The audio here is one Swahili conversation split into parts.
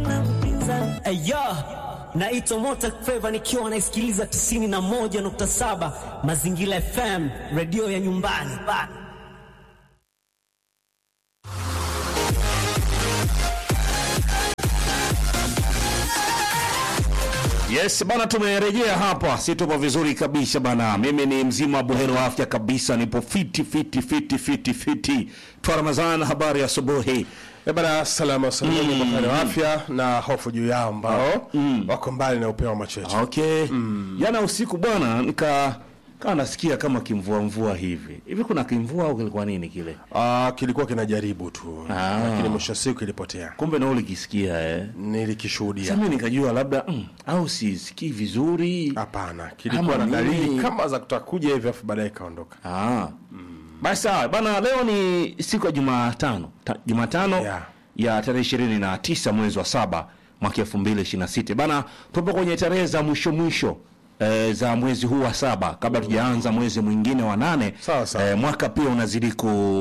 haina mpinzani. Aya, naitwa Mota Feva nikiwa naisikiliza 91.7 Mazingira FM, redio ya nyumbani. Yes bana, tumerejea hapa, si tupo vizuri kabisa bana. Mimi ni mzima buheri wa afya kabisa, nipo fiti fiti fiti fiti fiti. Twa Ramadhan, habari ya asubuhi. Eh bana, salama salama kwa upande wa afya na hofu juu yao ambao wako mbali na upeo wa macho yetu. Okay. Jana usiku bwana, nika kaa nasikia kama kimvua mvua hivi hivi. Kuna kimvua au kilikuwa nini kile? Ah, kilikuwa kinajaribu tu Ah. lakini mwisho wa siku kilipotea. Kumbe na ulikisikia eh. Nilikishuhudia. Sasa mimi nikajua labda mm, au sisikii vizuri. Hapana, kilikuwa na Ama dalili nini? kama za kutaka kuja hivi afu baadaye kaondoka. Ah. Basi sawa bana, leo ni siku ya Jumatano, Ta- Jumatano Yeah. ya tarehe ishirini na tisa mwezi wa saba mwaka elfu mbili ishirini na sita bana, tupo kwenye tarehe za mwisho mwisho e, za mwezi huu wa saba kabla tujaanza mwezi mwingine wa nane. Sawa, sawa. Eh, mwaka pia unazidi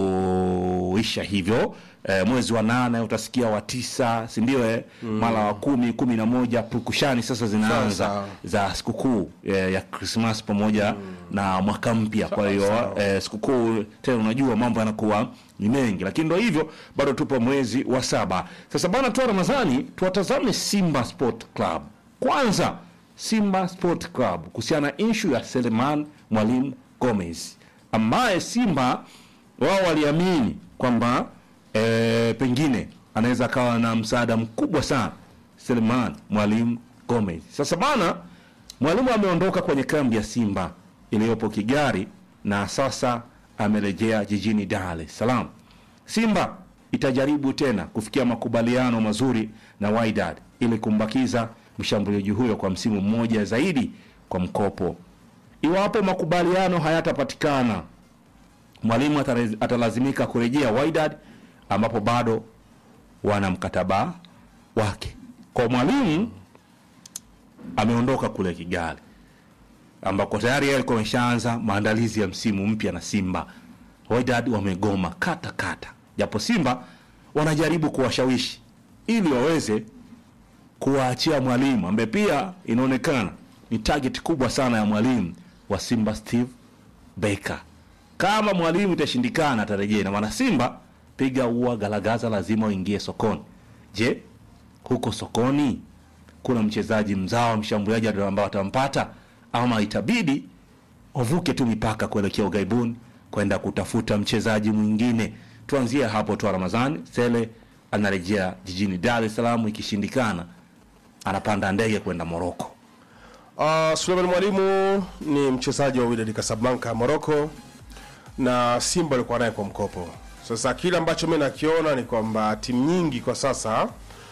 kuisha hivyo e, mwezi wa nane utasikia wa tisa, si ndio? Eh, mara wa kumi, kumi na moja pukushani sasa zinaanza sawa. za sikukuu eh, ya Krismas pamoja na mwaka mpya. Kwa hiyo sawa. eh, sikukuu tena, unajua mambo yanakuwa ni mengi, lakini ndo hivyo, bado tupo mwezi wa saba. Sasa bana, tu Ramadhani, tuwatazame Simba Sport Club kwanza. Simba Sport Club kuhusiana na inshu ya Seleman Mwalimu Gomez ambaye Simba wao waliamini kwamba eh, pengine anaweza akawa na msaada mkubwa sana Seleman Mwalimu Gomez. Sasa bana, mwalimu ameondoka kwenye kambi ya Simba iliyopo Kigari na sasa amerejea jijini Dar es Salaam. Simba itajaribu tena kufikia makubaliano mazuri na Wydad ili kumbakiza mshambuliaji huyo kwa msimu mmoja zaidi kwa mkopo. Iwapo makubaliano hayatapatikana, mwalimu atare- atalazimika kurejea Wydad ambapo bado wana mkataba wake. Kwa mwalimu ameondoka kule Kigali ambako tayari yeye alikuwa ameshaanza maandalizi ya msimu mpya na Simba. Wydad wamegoma kata kata, japo Simba wanajaribu kuwashawishi ili waweze kuwaachia mwalimu ambaye pia inaonekana ni target kubwa sana ya mwalimu wa Simba Steve Baker. Kama mwalimu itashindikana, atarejea na maana Simba piga ua galagaza, lazima uingie sokoni. Je, huko sokoni kuna mchezaji mzawa mshambuliaji ambao atampata ama itabidi wavuke tu mipaka kuelekea ughaibuni kwenda kutafuta mchezaji mwingine. Tuanzie hapo tu. Ramadhani Sele anarejea jijini Dar es Salaam, ikishindikana anapanda ndege kwenda Moroko. Uh, Suleiman Mwalimu ni mchezaji wa Wydad Casablanca Morocco na Simba alikuwa naye kwa mkopo. Sasa kile ambacho mimi nakiona ni kwamba timu nyingi kwa sasa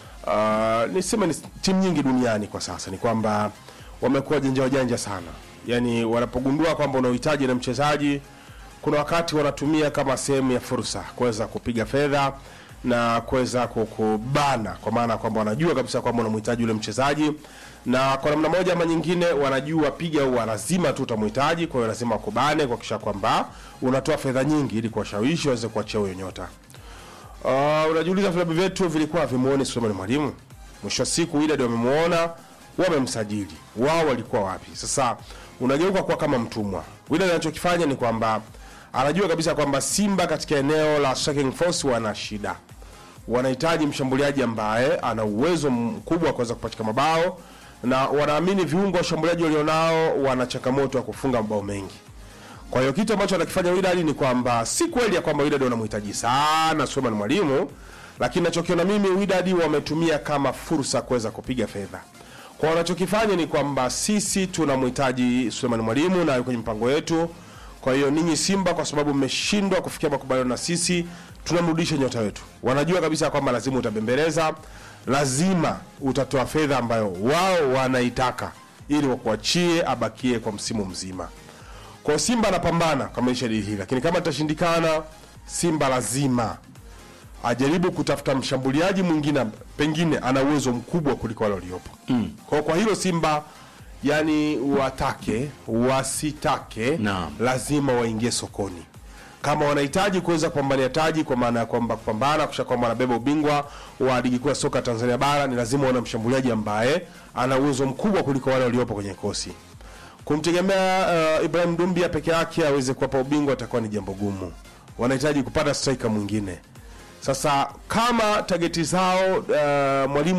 uh, niseme ni timu nyingi duniani kwa sasa ni kwamba wamekuwa janja wajanja sana, yaani wanapogundua kwamba una uhitaji na mchezaji, kuna wakati wanatumia kama sehemu ya fursa kuweza kupiga fedha na kuweza kukubana, kwa maana kwamba wanajua kabisa kwamba unamhitaji yule mchezaji, na kwa namna moja ama nyingine wanajua piga huwa lazima tu utamhitaji, kwa hiyo lazima wakubane kuhakikisha kwamba unatoa fedha nyingi ili kuwashawishi waweze kuachia huyo nyota. Uh, unajiuliza vilabu vyetu vilikuwa vimuone Suleiman Mwalimu. Mwisho wa siku Wydad wamemuona, wamemsajili. Wao walikuwa wapi? Sasa unageuka kuwa kama mtumwa. Wydad anachokifanya ni kwamba anajua kabisa kwamba Simba katika eneo la striking force wana shida. Wanahitaji mshambuliaji ambaye ana uwezo mkubwa wa kuweza kupachika mabao na wanaamini viungo wa washambuliaji walionao wana changamoto ya kufunga mabao mengi. Kwa hiyo kitu ambacho anakifanya Wydad ni kwamba si kweli ya kwamba Wydad wanamhitaji sana Suleiman Mwalimu, lakini nachokiona mimi Wydad wametumia kama fursa kuweza kupiga fedha. Kwa wanachokifanya ni kwamba sisi tunamhitaji Suleiman Mwalimu na yuko kwenye mpango yetu. Kwa hiyo ninyi Simba, kwa sababu mmeshindwa kufikia makubaliano na sisi, tunamrudisha nyota wetu. Wanajua kabisa kwamba lazima utabembeleza, lazima utatoa fedha ambayo wao wanaitaka ili wakuachie abakie kwa msimu mzima. Kwa hiyo Simba anapambana kukamilisha dili hili, lakini kama itashindikana, Simba lazima ajaribu kutafuta mshambuliaji mwingine, pengine ana uwezo mkubwa kuliko wale waliopo. Mm. Kwa, kwa hilo Simba yani watake wasitake, Naam. lazima waingie sokoni, kama wanahitaji kuweza kupambania taji kwa maana ya kwamba kupambana kusha kwamba wanabeba ubingwa wa ligi kuu ya soka Tanzania bara ni lazima wana mshambuliaji ambaye ana uwezo mkubwa kuliko wale waliopo kwenye kosi kumtegemea uh, Ibrahim Dumbia peke yake aweze kuwapa ubingwa itakuwa ni jambo gumu. Wanahitaji kupata striker mwingine. Sasa kama tageti zao uh, mwalimu